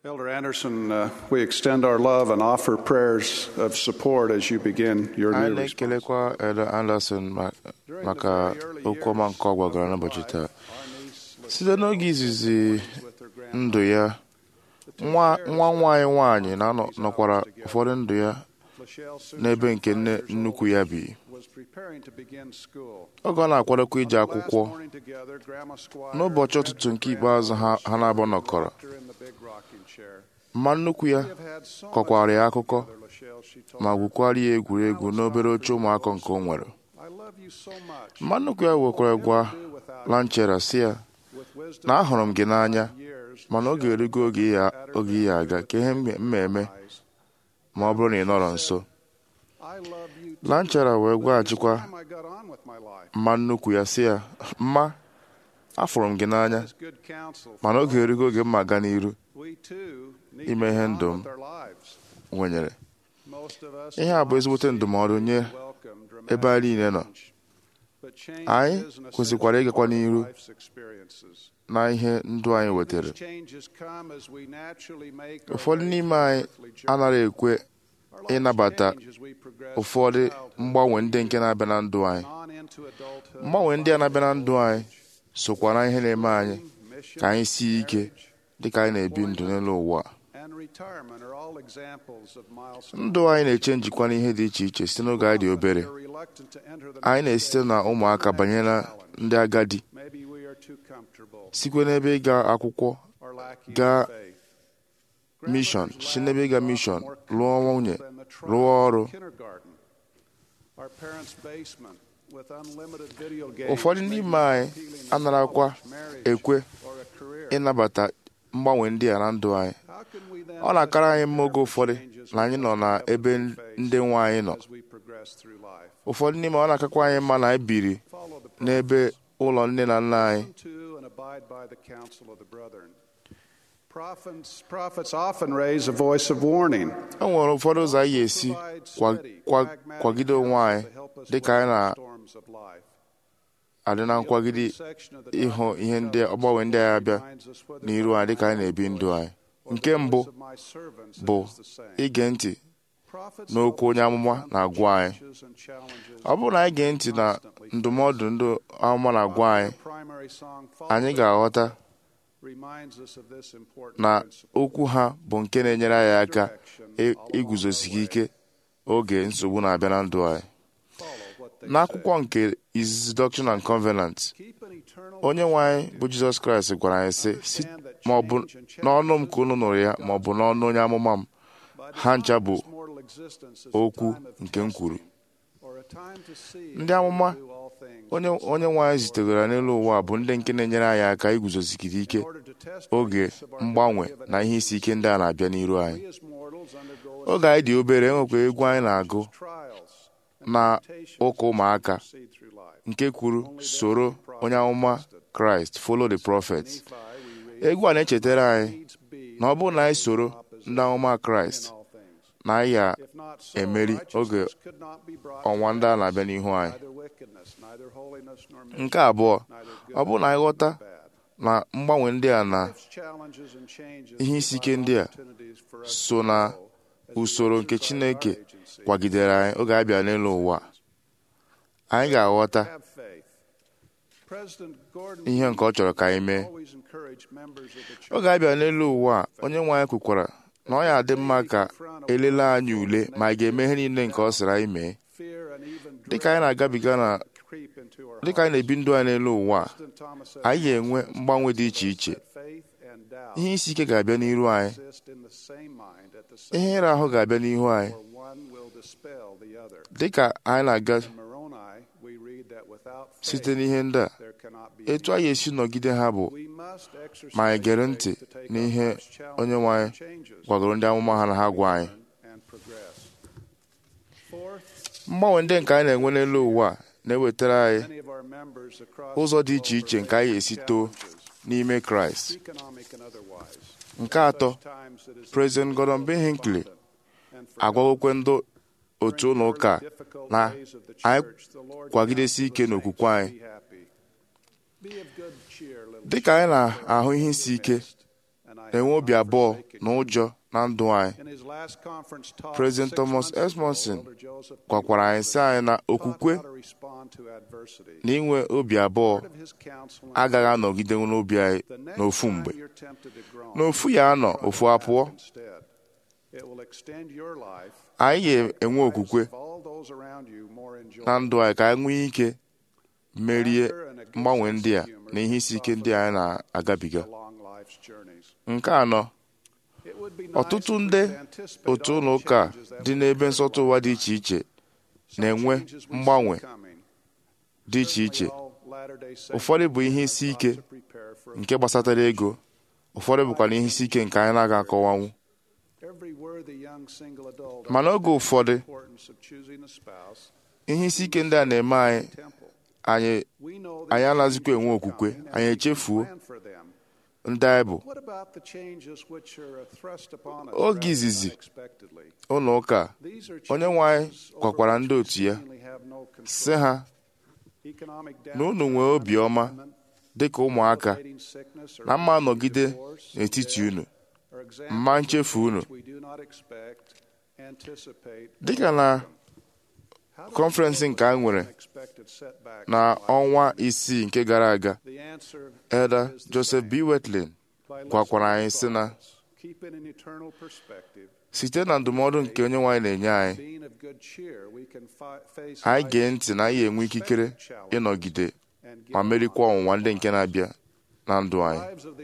Elder Anderson, uh, we extend our love and offer prayers of support as you begin your anyị new response. na-ekelekwa Elder Anderson ma- maka okwu ọma nke ọ gwagara n'ụbọchị taa site n'oge izizi ndụ ya nwa nwa nwaanyị nwaanyị na-anọ- nọkwara ụfọdụ ndụ ya n'ebe nke nne nnukwu ya bi oge ọ na-akwadokwa ije akwụkwọ n'ụbọchị ụtụtụ nke ikpeazụ ha ha na-abụ nọkọrọ mma nnukwu ya kọkwara ya akụkọ ma gwukwara ya egwuregwu n'obere oche ụmụaka nke o nwere mma nnukwu ya wekwara gwa lanchera si ya na ahụrụ m gị n'anya mana oge erugo oge ya oge ya aga ka ihe mma eme ma ọ bụrụ na ị nọrọ nso lanchera wee gwaghachikwa mma nnukwu ya si ya mma afụrụ m gị n'anya mana oge erugo oge mma aga n'iru ime ihe ndụ m nwenyere ihe a bụ ezigbote ndụmọdụ nye ebe anyị niile nọ anyị kwesịkwara ịgakwa n'iru na ihe ndụ anyị wetara ụfọdụ n'ime anyị anaghị ekwe ịnabata ụfọdụ mgbanwe ndị nke na-abịa na ndụ anyị mgbanwe ndị a na-abịa na ndụ anyị sokwa na ihe na-eme anyị ka anyị sie ike dịka anyị na-ebi ndụ n'elu ụwa a. ndụ anyị na-eche njikwa n'ihe dị iche iche site n'oge anyị dị obere anyị na-esite na ụmụaka banye na ndị agadi sikwe n'ebe ịga akwụkwọ gaa mishọn si n'ebe ịga mishọn lụọ nwunye rụọ ọrụ ụfọdụ n'ime anyị anarakwa ekwe ịnabata mgbanwe ndị a na ndụ anyị ọ na-akara anyị mma oge ụfọdụ na anyị nọ n'ebe ndị nwe anyị nọ ụfọdụ n'ime ọ na-akakwa anyị mma na anyị biri n'ebe ụlọ nne na nna anyị Prophets, prophets often raise a voice of warning. e nwere ụfọdụ ụzọ anyị ga-esi kwa- kwa- kwagide onwe anyị dịka anyị na-adị na nkwagide ịhụ ihe ndị ọgbanwe ndị anyị abịa n'iru anyị dịka anyị na-ebi ndụ anyị nke mbụ bụ ige ntị n'okwu onye amụma na-agwa anyị ọ bụrụ na anyị gee ntị na ndụmọdụ ndị amụma na-agwa anyị anyị ga-aghọta na okwu ha bụ nke na-enyere anyị aka ị- iguzosike ike oge nsogbu na-abịa na ndụ anyị n'akwụkwọ nke izizi Doctrine and Covenant onye nwe anyị bụ Jizọs Kraịst gwara anyị sị "Si- ma ọ bụ n'ọnụ m ka unu nụrụ ya ma ọ bụ n'ọnụ onye amụma m ha ncha bụ okwu nke m kwuru ndị amụma onye onye nwe anyị zitegara n'elu ụwa bụ ndị nke na-enyere anyị aka iguzosigide ike oge mgbanwe na ihe isi ike ndị a na-abịa n'iru anyị oge anyị dị obere enwekwa egwu anyị na-agụ na ụka ụmụaka nke kwuru soro onye amụma kraịst follow the prophet egwu a na-echetara anyị na ọ bụrụ na anyị soro ndị amụma kraịst na anyị ga-emeri oge ọnwa ndị a na-abịa n'ihu anyị nke abụọ ọ bụrụ na anyị ghọta na mgbanwe ndị a na ihe isi ike ndị a so na usoro nke chineke kwagidere anyị oge anyị bịara n'elu ụwa anyị ga-aghọta ihe nke ọ chọrọ ka anyị mee oge anyị bịara n'elu ụwa a, onye nwe anyị kwukwara na ọ ya adị mma ka elele anyị ule ma anyị ga-eme ihe niile nke ọ sịrị anyị mee dịka anyị na-agabiga na dịka anyị na-ebi ndụ anyị n'elu ụwa a, anyị ga-enwe mgbanwe dị iche iche ihe isi ike ga-abịa n'iru anyị ihe ịra ahụ ga-abịa n'ihu anyị dịka anyị na-aga site n'ihe ndị a etu anyị esi nọgide ha bụ ma anyị gere ntị n'ihe onye nwe anyị gwagoro ndị amụma ha na ha gwa anyị mgbanwe ndị nke anyị na-enwe n'elu ụwa a na-ewetara anyị ụzọ dị iche iche nke anyị esi too n'ime kraịst nke atọ President Gordon B. Hinckley agwagokwe ndị otu ụlọ ụka na anyị kwagidesi ike n'okwukwe anyị dịka anyị na-ahụ ihe isi ike na-enwe obi abụọ na ụjọ na ndụ anyị President Thomas Edmondson gwakwara anyị sị anyị na okwukwe na inwe obi abụọ agaghị anọgide n'obi anyị n'ofu mgbe n'ofu ya anọ ofu apụọ anyị ga-enwe okwukwe na ndụ anyị ka anyị nwee ike merie mgbanwe ndị a na ihe isi ike ndị anyị na-agabiga nke anọ ọtụtụ ndị otu ụlọ ụka dị n'ebe nsọtụ ụwa dị iche iche na-enwe mgbanwe dị iche iche ụfọdụ bụ ihe isi ike nke gbasatara ego ụfọdụ bụkwa na ihe isi ike nke anyị na-aga akọwanwu mana oge ụfọdụ ihe isi ike ndị a na-eme anyị anyị anyị anaghịzikwa enwe okwukwe anyị echefuo ndị anyị bụ oge izizi ụlọ ụka onye nwe anyị gwakwara ndị otu ya sị ha na unu nwee obiọma dị ka ụmụaka na mma nọgide n'etiti unu mma nchefu unu dịka na kọnferensị nke a nwere na ọnwa isii nke gara aga Elder Joseph B. Wetlin gwakwara anyị sị na site na ndụmọdụ nke onye nwaanyị na-enye anyị anyị gee ntị na anyị enwe ikikere ịnọgide ma merikwa ọnwụnwa ndị nke na-abịa na ndụ anyị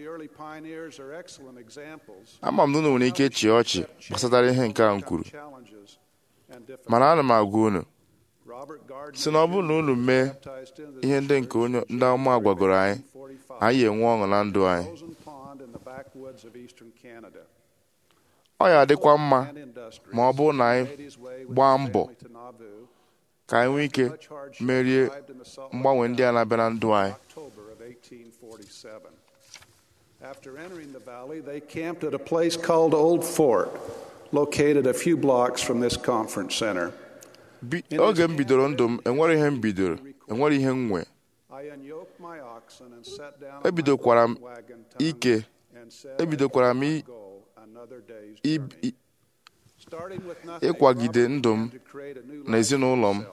ama m na unu nwere ike chịa ọchị gbasatara ihe nke a m kwuru mana ana m agwa unu si na ọ bụrụ na unu mee ihe ndị nke onye ndị ọma gwagoro anyị anyị enwe ọṅụ na ndụ anyị ọ ya adịkwa mma ma ọ bụrụ na anyị gbaa mbọ ka anyị nwee ike merie mgbanwe ndị a na-abịa na ndụ anyị After entering the valley, they camped at a place called Old Fort, located a few blocks from this conference center. oge m bidoro ndụ m enwere ihe m bidoro enwere ihe m nwe ebidokwara m ike ebidokwara m ịkwagide ndụ m na ezinụlọ m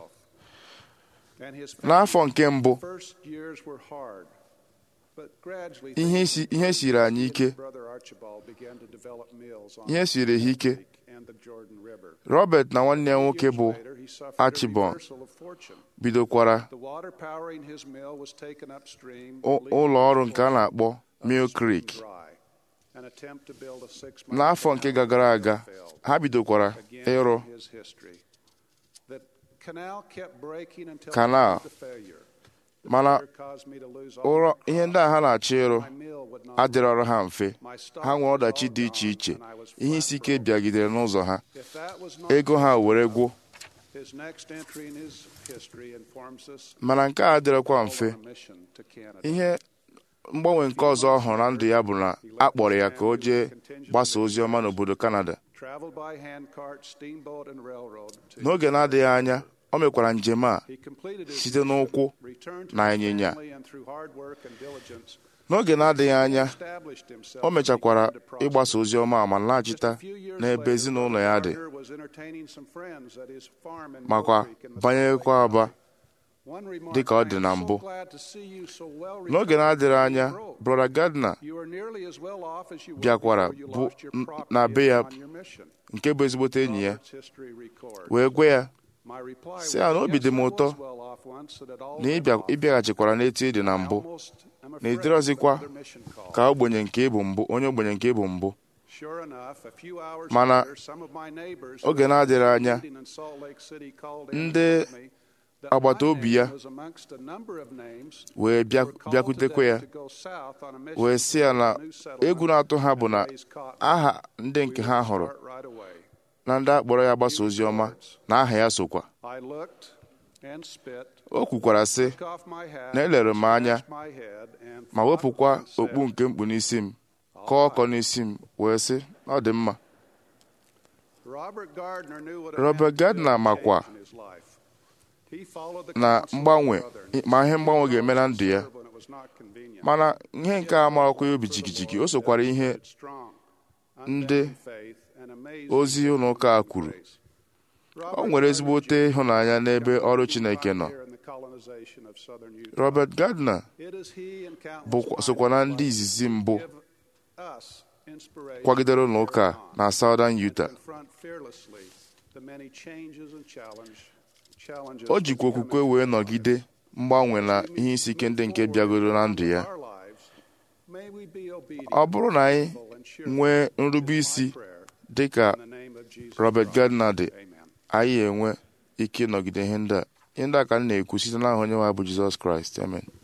n'afọ nke mbụ ihe siri anyị ike ihe siri ha ike Robert na nwanne ya nwoke bụ Archibald bidokwara ụlọ ọrụ nke a na-akpọ Mill Creek n'afọ nke gagara aga ha bidokwara ịrụ kanal mana ụrọ ihe ndị a ha na-achọ ịrụ adịrọrọ ha mfe ha nwere ọdachi dị iche iche ihe isi ike bịagidere n'ụzọ ha ego ha were gwụ mana nke a adịrọkwa mfe ihe mgbanwe nke ọzọ ọ hụrụ na ndụ ya bụ na a kpọrọ ya ka o jee gbasa ozi ọma n'obodo Kanada n'oge na-adịghị anya o mekwara njem a site n'ụkwụ na ịnyịnya n'oge na-adịghị anya o mechakwara ịgbasa ozi ọma ma laghachita n'ebe ezinụlọ ya dị makwa banyekwa aba dị ka ọ dị na mbụ n'oge na-adịghị anya brọda Gardner bịakwara bụ na be ya nke bụ ezigbote enyi ya wee gwe ya si ya na obi dị m ụtọ na ịbịaghachikwara n'etu ị dị na mbụ na ịdịrọzikwa ka ogbenye nke ịbụ mbụ onye ogbenye nke ịbụ mbụ mana oge na-adịghị anya ndị agbata obi ya wee bịakwutekwa ya wee sị ya na egwu na-atụ ha bụ na aha ndị nke ha hụrụ na ndị akpọrọ ya gbasa ozi ọma na aha ya sokwa o kwukwara sị na elere m anya ma wepụkwa okpu nke mkpu n'isi m kọọ ọkọ n'isi m wee sị ọ dị mma Robert Gardner makwa na mgbanwe ma ihe mgbanwe ga-eme na ndụ ya mana ihe nke a marakwa ya obi jigijigi o sokwara ihe ndị unbounded faith, and amazing ozi ụlọ ụka a kwuru grace. o nwere ezigbote ịhụnanya n'ebe ọrụ Chineke nọ Here in the colonization of southern Utah. Robert Gardner It is he and countless bụkwa sokwa na ndị izizi mbụ give us inspiration kwagidere ụlọ ụka na Southern to Utah confront fearlessly the many changes and challenge, challenges o jikwa okwukwe wee nọgide mgbanwe na ihe isi ike ndị nke bịagoro na ndụ ya our lives. May we be obedient ọ bụrụ na anyị and cheerful nwee nrube isi prayer dị ka in the name of Jesus Robert Christ. Gardner dị Amen. anyị enwe ike ịnọgide ihe ndị a ihe ndị a ka m na-ekwu site n'aha onye nwe anyị bụ Jizọs Kraịst amen